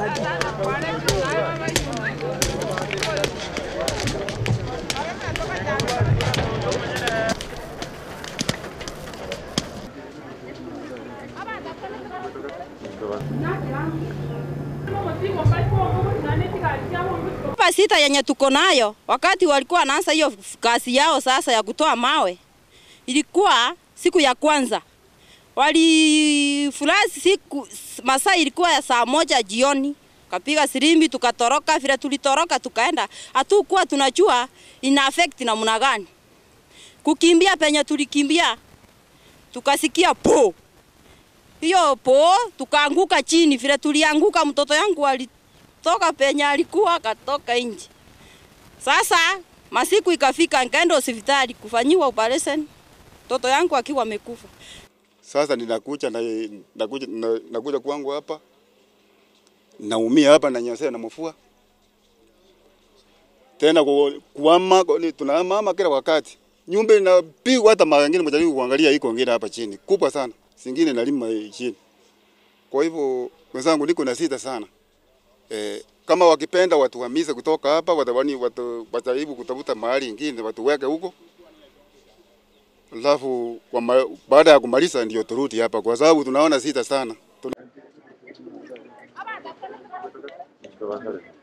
aje. Hapa sita yenye tuko nayo, wakati walikuwa wanaanza hiyo kazi yao sasa ya kutoa mawe, ilikuwa siku ya kwanza walifurahi siku masaa ilikuwa ya saa moja jioni, kapiga sirimbi tukatoroka. Vile tulitoroka tukaenda, hatukuwa tunajua ina affect namna gani. Kukimbia penye tulikimbia, tukasikia po hiyo po, tukaanguka chini. Vile tulianguka, mtoto yangu alitoka penye alikuwa akatoka nje. Sasa masiku ikafika, nikaenda hospitali kufanyiwa operation, mtoto yangu akiwa amekufa. Sasa ninakuja na nakuja na, nakuja kwangu hapa naumia hapa na nyasea na mafua tena ku- kuama ku- tunahama kila wakati, nyumba inapigwa, hata mara nyingine mjaribu kuangalia iko ngine hapa chini kubwa sana, singine nalima chini. Kwa hivyo wenzangu, niko na sita sana eh, kama wakipenda watuhamishe kutoka hapa, watawani watu wajaribu kutafuta mahali ingine watuweke huko Alafu kwa ma- baada ya kumaliza ndio turudi hapa, kwa sababu tunaona sita sana. Tuna...